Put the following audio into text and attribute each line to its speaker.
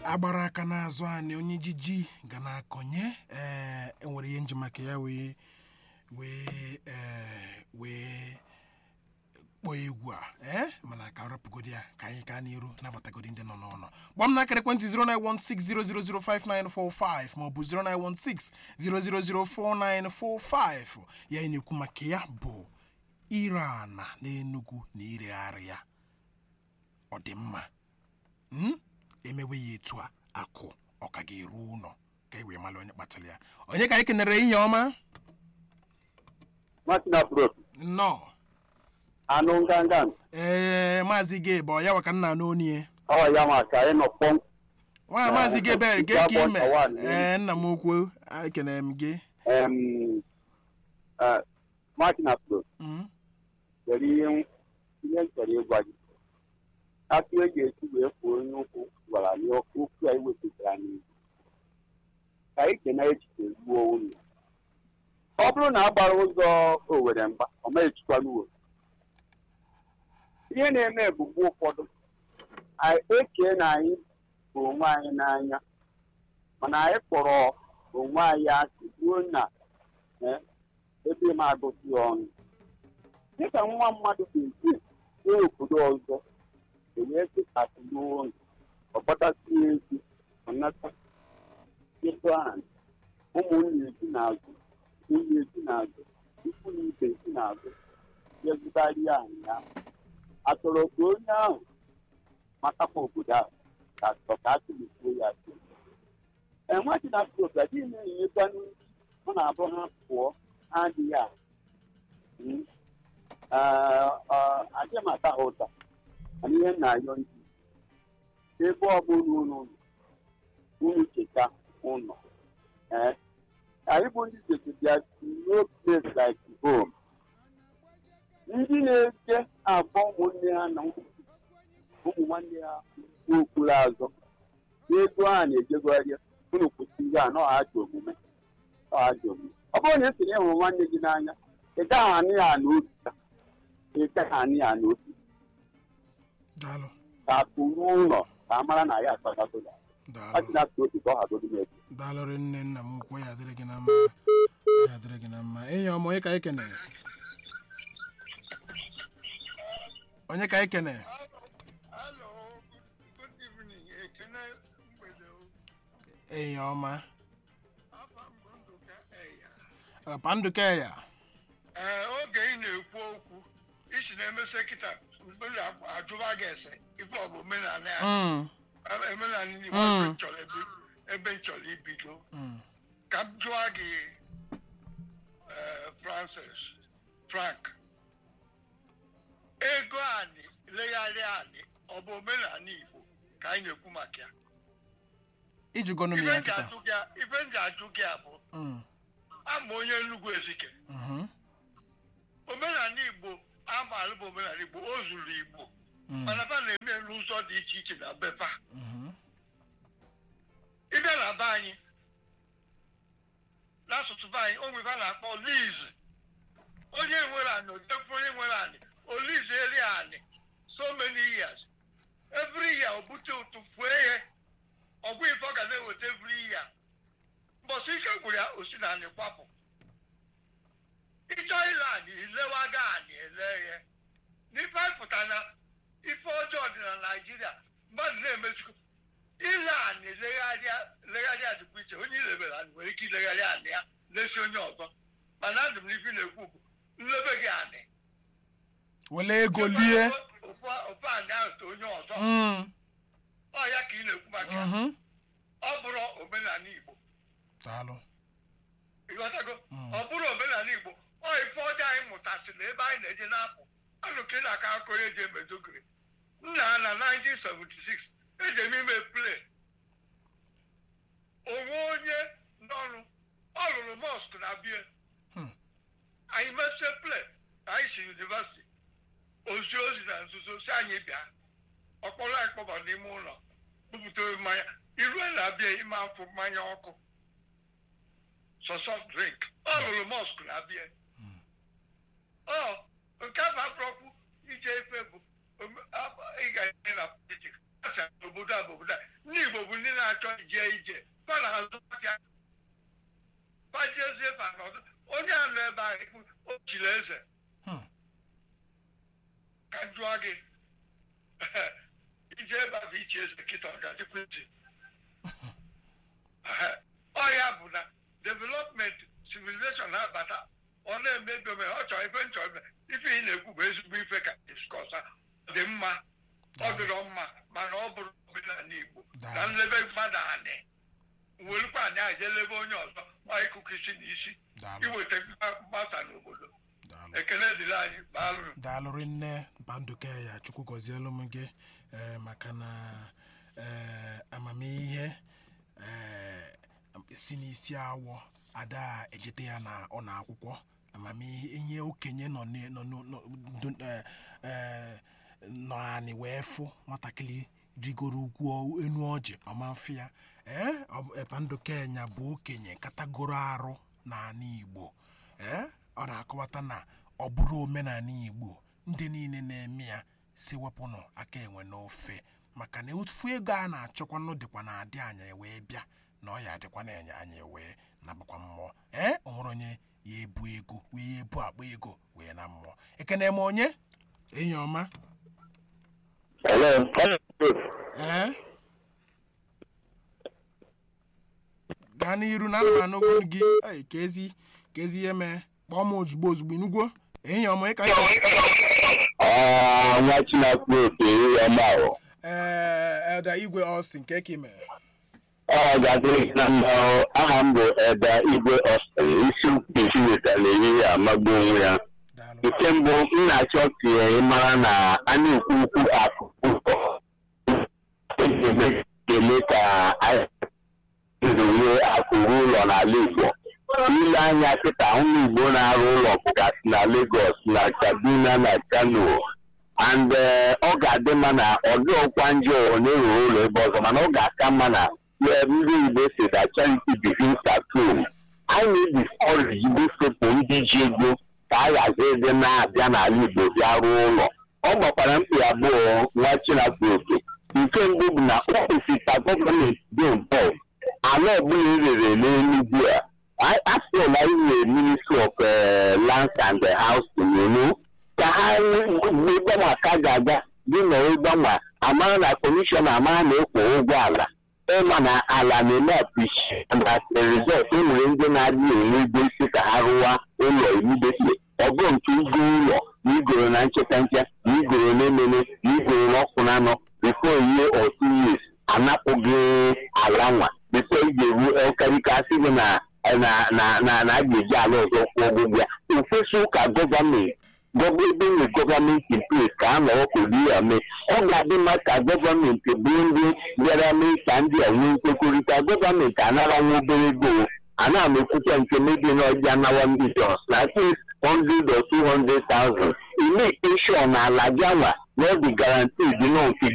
Speaker 1: agbara aka n'azụ anyị onye jiji ga na-akọnye ee enwere ihe njimaka ya wee wee ee wee kpọọ egwu a ee mana ka rapụgodi ya ka anyị gaa n'iru nabatagodi ndị nọ n'ụlọ gba m n'akara ekwentị 09160005945 maọbụ 09160004945 ya anyị na-ekwu maka ya bụ ire ana n'Enugu na iregharị ya ọ dị mma Mm? emewe ya etu a akụ ọ ka ga-eru ụlọ ka e wee mara onye kpatara ya onye ka anyị kenere ihe ọma
Speaker 2: Martin Afro,
Speaker 1: nnọọ
Speaker 2: anụ nganga
Speaker 1: ee maazị gebe ọ ya waka nna n'onie
Speaker 2: ọ ya ma ka anyị nọ kpọm
Speaker 1: nwa
Speaker 2: Eh,
Speaker 1: maazị gebe
Speaker 2: nke
Speaker 1: gee ka
Speaker 2: abụọ
Speaker 1: ime
Speaker 2: ka one.
Speaker 1: ee nna m okwu ekenere m gị
Speaker 2: em eh, Martin Afro
Speaker 1: Mm.
Speaker 2: nwere ihe m- ihe m chọrọ ịgwa gị akụ e ga-esi wee kwuo onye ụkwụ gwara anyị okwu anyị wepụtara n'ihu ka anyị kena echiche gbuo ụlọ ọ bụrụ na a gbara ụzọ Owere mgba ọ ma echikwana uwe ihe na-eme bụ mgbe ụfọdụ anyị ekee na anyị bụ onwe anyị n'anya mana anyị kpọrọ onwe anyị asị ruo na eh, ebe m agụsị ọnụ dịka nwa mmadụ ga-esi jee obodo ọzọ enwee sịkasị n'ụlọ ọkpọtasị ezi ọnata ịtụ ahụ ụmụnne esi n'azụ nwunye esi n'azụ ikwu na ibe esi n'azụ jezụtarịa anyị ya atọrọ ka onye ahụ matakwa obodo ahụ ka atọ ka a tụlikwuo ya asị enweghị na proga dị na-enyekwanụ ọ na-abụ ha pụọ ha adịghị ahụ adị maka ha ụta mana ihe m na-ayọ ndị ebe ọ bụla unu unu cheta ụlọ ee anyị bụ ndị cheta no place like home ndị na-eje abụọ ụmụnne ha na ụmụ nwanne ha n'okpuru azụ n'ego ha na-ejegharị unu kwụsị ihe a na ọhaji omume ọhaji omume ọ bụrụ na esonye hụrụ nwanne gị n'anya ị gaghị anụ ya n'otu ị gaghị anụ ya n'otu
Speaker 1: daalụ
Speaker 2: ka akụrụ ụlọ ka a mara na ya akpatagoda
Speaker 1: daalụ
Speaker 2: achịna ka otu ka ọ hagodo n'etu
Speaker 1: daalụrị nne nna m ukwu ya dịrị gị na mma ya dịrị gị na mma enyi ọma onye ka anyị kenere onye ka anyị kenere
Speaker 3: Hello, good evening. Ekene mgbede o.
Speaker 1: enyi ọma
Speaker 3: Afa m bụ Ndụka Eya.
Speaker 1: panduke ya
Speaker 3: Ee, oge ị na-ekwu okwu isi na-emesi kịta mkpụrụ ajụba gị ese ife ọ bụ omenala ya
Speaker 1: Mm,
Speaker 3: omenala Igbo
Speaker 1: Mm.
Speaker 3: ebe m chọrọ ebi- ebe m chọrọ ibido
Speaker 1: mm.
Speaker 3: ka m jụọ gị ee, Francis Frank ego anyị legharị anyị ọ bụ omenala Igbo ka anyị na-ekwu maka ya
Speaker 1: ijugonu m
Speaker 3: ife
Speaker 1: ya
Speaker 3: m ji
Speaker 1: kịta
Speaker 3: ajụ gị a- ife m ji ajụ gị a bụ
Speaker 1: Mm,
Speaker 3: ama onye Enugu Ezike
Speaker 1: mhm,
Speaker 3: omenala Igbo amaala bụ omenala Igbo o zuru Igbo
Speaker 1: mm,
Speaker 3: mana fa na-eme n'ụzọ dị iche iche na befa
Speaker 1: mhm,
Speaker 3: ịbịa na be anyị n'asụsụ be anyị onwe fa na-akpọ liz onye nwere anị otefu onye nwere anị oliz eri anị so many years every year o bute ụtụ fue ihe ọgwụ ife ọ ga na-eweta every year mbọsị ike gwụrụ ya o si na anị kwapụ ịchọ ile anị ilewaga anị ele ihe n'ife anyị pụtara na ife ọjọọ dị na naijiria mmadụ na-emezikọ ile anị legharịa legharịa dịkwa iche onye ilebere anị nwere ike ilegharị anị ya lesi onye ọzọ mana ndụ m n'ife na-ekwu bụ nlebe gị anị
Speaker 1: wele ego lie
Speaker 3: ofu ofu anị ahụ to onye ọzọ
Speaker 1: Mm,
Speaker 3: ọ ya ka ị na-ekwu maka ya.
Speaker 1: mhm.
Speaker 3: ọ bụrụ omenala igbo
Speaker 1: daalụ
Speaker 3: ịghọtago
Speaker 1: Mm.
Speaker 3: ọ bụrụ omenala igbo ọ ife ọjọọ anyị mụtasịrị ebe anyị na-eje na-apụ anụ ka ị na-aka akọ onye ji emedogiri nna na 1976 eji eme ime play onwe onye n'ọrụ ọ rụrụ mosque na bie
Speaker 1: Hmm.
Speaker 3: anyị mesie play ka anyị si yunivasiti ozi ozi na nzuzo si anyị bịa ọkpọrọ anyị kpọba n'ime ụlọ bupụta mmanya iru na-abịa ime afọ mmanya ọkụ so soft drink ọ lụrụ mosque na abịa ọ nke bụ abụrọkwu ije efe bụ ome- ab- ịga ihe na politik asị obodo a bụ obodo a ndị igbo bụ ndị na achọ ije ije fa na-azụ aka fajezie fa n'ọdụ onye a nọ ebe ahụ ikwu o chiri eze
Speaker 1: Hmm.
Speaker 3: ka m jụọ gị ije ebe ahụ ichi eze kịta ọ ga-adịkwa ntị ọ ya bụ na development civilization na-abata ọ na-emebi ome ọ chọrọ ife nchọ ime ife ị na-ekwu bụ ezigbo ife ka diskọsa dị mma ọ dịrọ mma mana ọ bụrụ omenala Igbo na nlebe mmadụ anị werukwa anyị a jee lebe onye ọzọ ọ ịkụkụ isi na isi
Speaker 1: Daalụ.
Speaker 3: iweta mgbasa n'obodo
Speaker 1: Daalụ.
Speaker 3: ekele dịrị anyị baalụ
Speaker 1: daalụrị nne banduke ya chukwu gọzielu m gị ee, maka na ee, amamihe ee, si n'isi awọ ada ejete ya na ọ na akwụkwọ amamihe ihe okenye nọ n- nọ n- nọ do- ee, ee, nọ anị wee fụ nwatakịrị rigoro ugwu enu ọjị ọma mfe ya ee ọ- banduke ya bụ okenye katagoro arụ n'ala igbo ee ọ na-akọwata na ọ bụrụ omenala igbo ndị niile na-eme ya si wepụnụ aka enwe n'ofe maka na ofu ego a na-achọkwanụ dịkwa na adị anya wee bịa na ọ ya adịkwa na enye anya wee nabakwa mmụọ ee o nwere onye ya ebu ego wee ya ebu akpa ego wee na mmụọ ekene m onye enyi ọma
Speaker 4: Hello.
Speaker 1: ee gaa n'iru na anụmanụ okwu gị ei, ka ezi ka ezi ihe mee kpọọ m ozugbo ozugbo inugwo enyi ọma ịka
Speaker 4: Ah, nwa Chineke oke ya ma ọ.
Speaker 1: ee elda igwe ọsị nke ka ime
Speaker 4: Ọ ga-adịrị gị na mma ọ. aha m bụ Eda Igwe Austin isi ukwu isi wetara eriri amagbu onwe ya
Speaker 1: daalụ
Speaker 4: nke mbụ m na-achọ ka ị mara na a na-ekwu ukwu akụ ụzọ eme ka ndowe akụrụ ụlọ n'ala Igbo ile anya kịta ụmụ Igbo na-arụ ụlọ bụgasị na Lagos na Kaduna na Kano and eh, ọ ga-adị mma na ọdị ọkwa njọ ọ na-ewere ụlọ ebe ọzọ mana ọ ga-aka mma na eh, ndị Igbo si na charity begins at home anyị na-ediscourage ndị sepụ ndị ji ego ka a ghazi ịdị na-abịa n'ala Igbo bịa rụọ ụlọ ọ gbakwara mkpi abụọ nwa Chineke oke nke mbụ bụ na ọ kwesịrị ka gọọmenti dị involved ala ọbụla erere n'Enugu a asịla inwe ministry of eh, lands and the housing you know, ka ha gbanwa ka ga-aga dị na ịgbanwa amara na kọmishọna amara na-ekwo ụgwọ ala ịma na ala na-eme appreciate and as a result e nwere ndị na-adị enwe ego isi ka ha rụwa ụlọ immediately ọ bụrụ nke igo ụlọ na igoro na ncheta nche na igoro na-emene na igoro na ọkụ na anọ before ihe or two years anapụghị ala nwa before ị ga-eru karịka asị gị na na na na na a ga-eji ala ọzọ kwụọ ụgwọ ụgwọ ya ofesi ụka gọọmenti gọọ ebe nwere gọọmenti in place ka a nọrọ kwuru ya mee ọ ga-adị mma ka gọọmenti bụrụ ndị bịara mee ka ndị a nwee nkwekọrịta gọọmenti anara nwa obere ego ana m ekwucha nke mebi na ọja anawa ndị jos na at least 100 or 200,000 ime sure na ala gị anwa na ọ dị guaranteed nọ nke